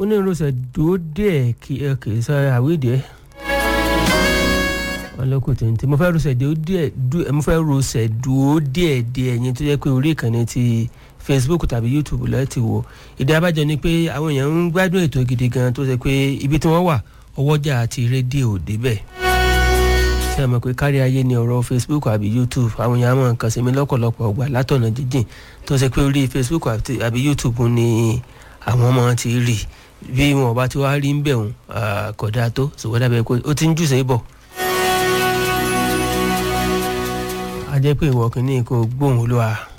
ó ní rọṣẹ̀ dúró díẹ̀ kí ẹ kì í sọ àwídìí ẹ̀ ọlọ́kùn tèǹtè mo fẹ́ rọṣẹ̀ dúró díẹ̀ mo fẹ́ rọṣẹ̀ dúró díẹ̀ díẹ̀ yẹn tó jẹ́ pé orí ìkànnì ti facebook tàbí youtube lẹ́ẹ̀ ti wò ìdí abájọ ni pé àwọn èèyàn ń gbádùn ètò gidi gan tó ṣe pé ibi tí wọ́n wà ọwọ́jà àti rédíò débẹ̀ ṣé ẹ mọ̀ pé kárí ayé ni ọ̀rọ̀ facebook àbí youtube àwọn èèyàn mọ̀ nǹkan sí mi lọ́pọ̀lọpọ̀ ọgbà látọ̀nà jíjìn tó ṣe pé orí facebook àbí youtube ni àwọn ọmọ ti rí bí wọn bá ti wá rí ń bẹ̀ wọn kódà tó ṣùgbọ́n dábẹ́ pé ó ti ń jù sí bọ̀. a jẹ́ pé ìwọ kìíní kò gbóhùn olúwa.